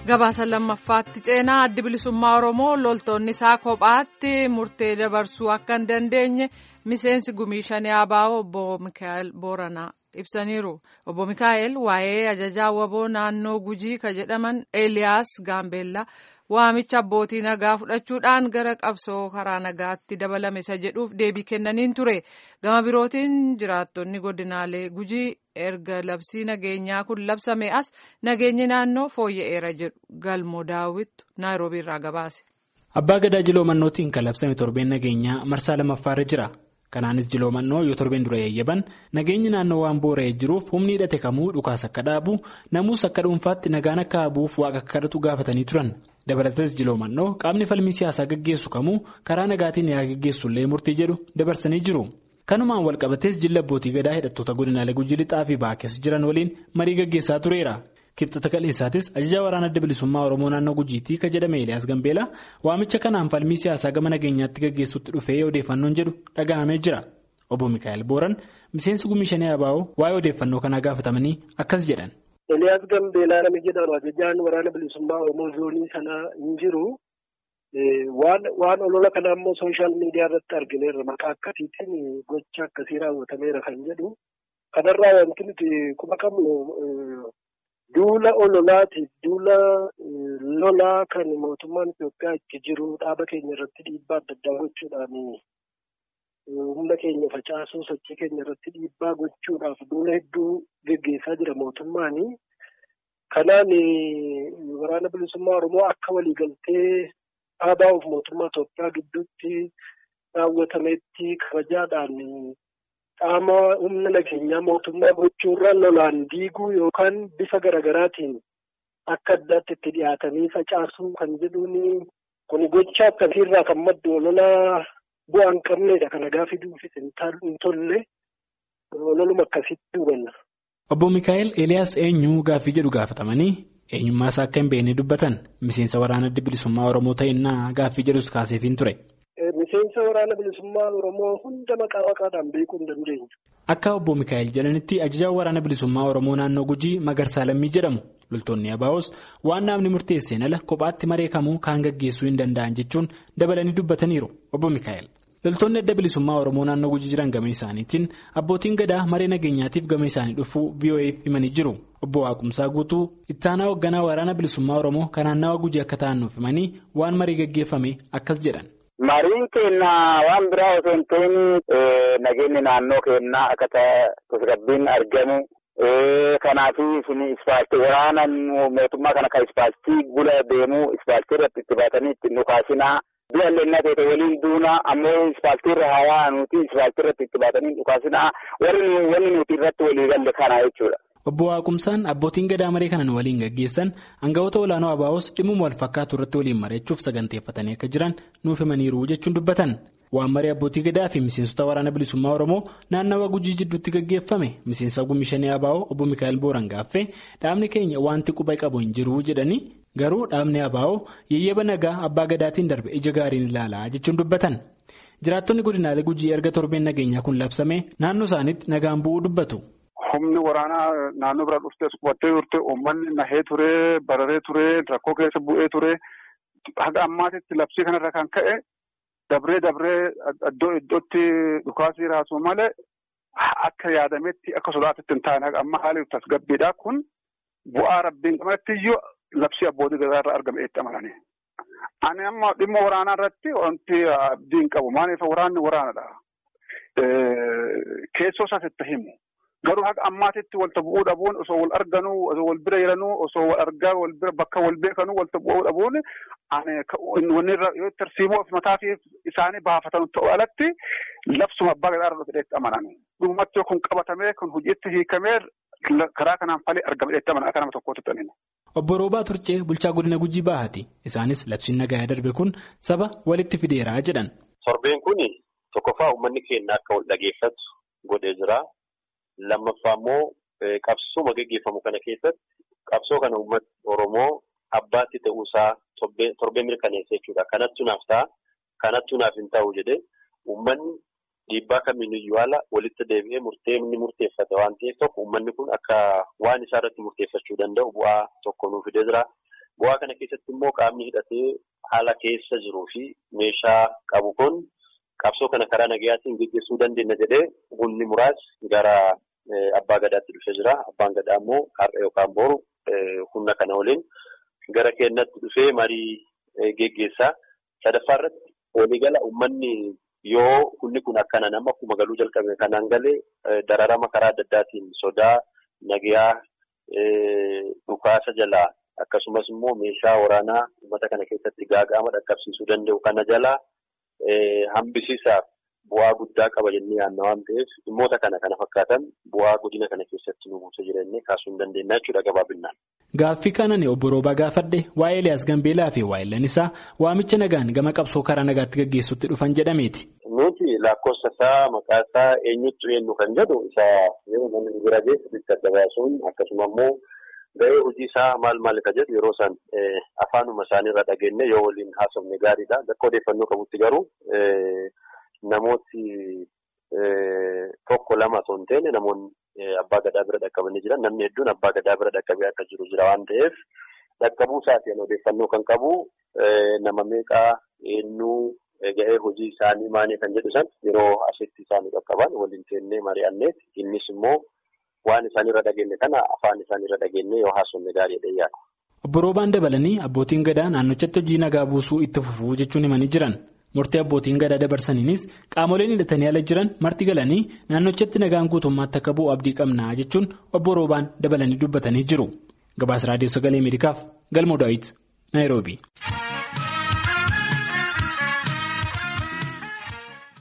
gabaasa lammaffaatti ceenaa addi bilisummaa oromoo loltoonni isaa kophaatti murtee dabarsuu akka hin dandeenye miseensi gumii shanii abaa'oo obbo mikaa'el booranaa ibsaniiru obbo mikaa'el waa'ee ajajaa waboo naannoo gujii ka jedhaman eeliyaas gaambeellaa waamicha abbootii nagaa fudhachuudhaan gara qabsoo karaa nagaatti dabalame isa jedhuuf deebii kennaniin ture gama birootiin jiraattonni godinaalee gujii erga labsii nageenyaa kun labsame as nageenyi naannoo fooyya'eera jedhu galmoo daawwittu naayiroobii irraa gabaase. Abbaa Gadaa Jiloomannootiin kan labsame torbeen nageenyaa marsaa lammaffaarra jira. Kanaanis Jiloomannoo yoo torbeen dura yayyaban nageenyi naannoo waan boora'ee jiruuf humni hidhate kamuu dhukaas akka dhaabu namuus akka dhuunfaatti nagaan akka habuuf waaqa akka kadhatu gaafatanii turan. Dabalatas Jiloomannoo qaamni falmii siyaasaa gaggeessu kamuu karaa nagaatiin yaa gaggeessullee murtii jedhu dabarsanii jiru. Kanumaan walqabatees jilla abbootii gadaa hidhattoota godinaalee gujii lixaa fi baakes jiran waliin marii gaggeessaa tureera. Kibxata kaleessaatis ajajaa waraana adda bilisummaa Oromoo naannoo Gujiitii kan jedhame Eeliyaas Gambeelaa waamicha kanaan falmii siyaasaa gama nageenyaatti gaggeessuutti dhufee odeeffannoon jedhu dhaga'amee jira. Obbo Mikaa'el Booran miseensi gumii shanii abaa'oo waa'ee odeeffannoo kanaa gaafatamanii akkas jedhan. Eeliyaas Gambeelaa nama jedhamu ajajaan waraana bilisummaa Oromoo zoonii sanaa hin jiru. Waan olola kana immoo sooshaal miidiyaa irratti argineerra maqaa akkasiitiin gocha akkasii raawwatameera kan jedhu. Kanarraa wanti nuti quba qabnu duula ololaatiif duula lolaa kan mootummaan Itoophiyaa itti jiru dhaaba keenya irratti dhiibbaa adda addaa gochuudhaan humna keenya facaasuu sochii keenya irratti dhiibbaa gochuudhaaf duula hedduu geggeessaa jira mootummaani. Kanaan waraana bilisummaa Oromoo akka waliigaltee dhaabaa'uuf mootummaa Itoophiyaa gidduutti raawwatametti kabajaadhaan qaama humna nageenyaa mootummaa gochuurra lolaan diiguu yookaan bifa garaagaraatiin akka addaatti itti dhiyaatanii facaasuu kan jedhuun kun gocha akkasiirraa kan maddu olola bu'aa hin qabneedha kana gaafi duufis hin tolle ololuma akkasitti hubanna. Obbo Mikaa'el Eeliyaas eenyu gaaffii jedhu gaafatamanii eenyummaa isaa akka hin beekne dubbatan miseensa waraana adda bilisummaa Oromoo ta'innaa gaaffii jedhus kaaseefiin ture. Miseensa waraana bilisummaa Oromoo hunda maqaa maqaadhaan beekuu hin dandeenyu. Akka obbo Mikaa'el jedhanitti ajajaan waraana bilisummaa Oromoo naannoo Gujii Magarsaa Lammii jedhamu loltoonni Abaa'os waan namni murteesseen ala kophaatti maree kamuu kaan gaggeessuu hin danda'an jechuun dabalanii dubbataniiru obbo Mikaa'el. Loltoonni adda bilisummaa Oromoo naannoo Gujii jiran gama isaaniitiin abbootiin gadaa maree nageenyaatiif gama isaanii dhufuu VOA'f himanii jiru. Obbo Waaqumsaa guutuu ittaanaa hoogganaa waraana bilisummaa Oromoo kan naannawa Gujii akka ta'an nuuf himanii waan marii gaggeeffame akkas jedhan. Mariin keenya waan biraa osoo hin ta'in nageenyi naannoo keenyaa akka tasgabbiin argamu. Kanaaf ispaaltii waraana mootummaa kana kan ispaaltii gula deemu ispaaltii irratti itti baatanii itti dhukaasinaa. Du'a lennaa ta'e waliin duuna ammoo ispaaltii irra haa nuti ispaaltii irratti itti baatanii dhukaasinaa warri nuti irratti walii galle kana jechuudha. Obbo Waaqumsaan abbootiin gadaa maree kanan waliin gaggeessan hangafoota olaanoo Abaa'os dhimma wal fakkaatu irratti waliin mari'achuuf saganteeffatanii akka jiran nuuf himaniiru jechuun dubbatan. Waan maree abbootii gadaa fi miseensota waraana bilisummaa Oromoo naannawa Gujii jidduutti gaggeeffame miseensa gumii shanii Abaa'oo obbo Mikaa'el Booran gaaffee dhaabni keenya wanti quba qabu hin jiru jedhanii garuu dhaabni Abaa'oo yeyyaba nagaa abbaa gadaatiin darbe ija gaariin ilaalaa jechuun dubbatan. Jiraattonni godinaalee Gujii erga torbeen nageenyaa kun labsame naannoo isaaniitti nagaan bu'uu dubbatu. Humni waraanaa naannoo bira dhuftee qubattee turte uummanni nahee ture bararee ture rakkoo keessa bu'ee ture haga ammaatitti labsii kanarra kan ka'e dabree dabree iddoo iddootti dhukaasii raasuu malee akka yaadametti akka sodaatitti hin taane haga amma haali tasgabbiidha kun bu'aa rabbiin qabaatti iyyuu labsii abbootii gadaa irraa argame itti amananii. Ani amma dhimma waraanaa irratti wanti abdii hin qabu maaliif waraanni waraanadha. Keessoo isaas itti himu. Garuu haga ammaatitti walta bu'uu dhabuun osoo wal arganuu osoo wal bira jiranuu osoo wal argaa wal bira bakka wal beekanuu walta bu'uu dhabuun wanni irra yoo tarsiimoo mataa fi isaanii baafatan ta'u alatti labsuma abbaa gadaa irra dhufeetti amanan. Dhumatti kun qabatamee kun hojiitti hiikamee karaa kanaan falee argame dheetti amanaa akka nama tokkootti ta'aniin. Obbo Roobaa Turcee bulchaa godina Gujii Bahaati. Isaanis labsiin nagaa darbe kun saba walitti fideeraa jedhan. Torbeen kuni tokkoffaa uummanni keenya akka wal dhageeffatu godhee jira. Lammaffaa immoo qabsoo gaggeeffamu kana keessatti qabsoo kana uummata Oromoo abbaatti ta'uusaa torbee mirkaneessa jechuudha. Kanattu naaf ta'a. Kanattu naaf hin ta'u jedhee uummanni dhiibbaa kamiiniyyuu haala walitti deebi'ee murtee inni murteeffate waan ta'eef tokko uummanni kun akka waan isaa irratti murteeffachuu danda'u bu'aa tokko nuuf fidee jira. Bu'aa kana keessatti immoo qaamni hidhatee haala keessa jiruu fi meeshaa qabu kun qabsoo kana karaa nagayaatiin gaggeessuu dandeenya jedhee humni muraasni gara abbaa gadaatti dhufee jira. Abbaan gadaa immoo har'a yookaan boru humna kana waliin gara keenyatti dhufee marii geggeessaa. Sadaffaa irratti waliigala uummanni yoo humni kun akkana nama akkuma galuu jalqabe kanaan galee dararama karaa adda addaatiin sodaa nagayaa dhukaasa jalaa akkasumas immoo meeshaa waraanaa uummata kana keessatti gaaga'ama dhaqqabsiisuu danda'u kana jalaa hambisiisaaf bu'aa guddaa qaba jennee yaadna waan ta'eef dhimmoota kana kana fakkaatan bu'aa godina kana keessatti nu buusa jireenye kaasuu hin dandeenya jechuudha gabaabinaan. Gaaffii kanaan obbo Roobaa gaafadhe waa'ee Eliyaas Gambeelaa fi waa'ee isaa waamicha nagaan gama qabsoo karaa nagaatti gaggeessutti dhufan jedhameeti. Nuti lakkoofsa isaa maqaa isaa eenyutti eenyu kan jedhu isa yeroo namni bira geessu bitti adda baasuun akkasuma immoo ga'ee hojii isaa maal maal ka jedhu yeroo isaan afaanuma isaaniirra dhageenye yoo waliin haasofne gaariidha. Bakka odeeffannoo qabutti garuu namooti tokko lama osoo hin taane namoonni abbaa gadaa bira dhaqqabanii jiran namni hedduun abbaa gadaa bira dhaqqabee akka jiru jira waan ta'eef dhaqqabuu isaatiin odeeffannoo kan qabu nama meeqaa eenyuu ga'ee hojii isaanii maanii kan jedhu san yeroo asitti isaanii qaqqaban waliin teennee mari'anneeti innis immoo waan isaanirra dhageenye kana afaan isaanirra dhageenye yoo haasofne gaariidha yaada. Obbo Roobaan dabalanii abbootiin gadaa naannochatti hojii nagaa buusuu itti fufuu jechuun himanii jiran. Murtii abbootiin gadaa dabarsaniinis qaamoleen hidhatanii ala jiran marti galanii naannochatti nagaan guutummaatti akka bu'u abdii qabnaa jechuun obbo Roobaan dabalanii dubbatanii jiru. Gabaasa Raadiyoo Sagalee Ameerikaaf Galmoo Daawit Naayiroobii.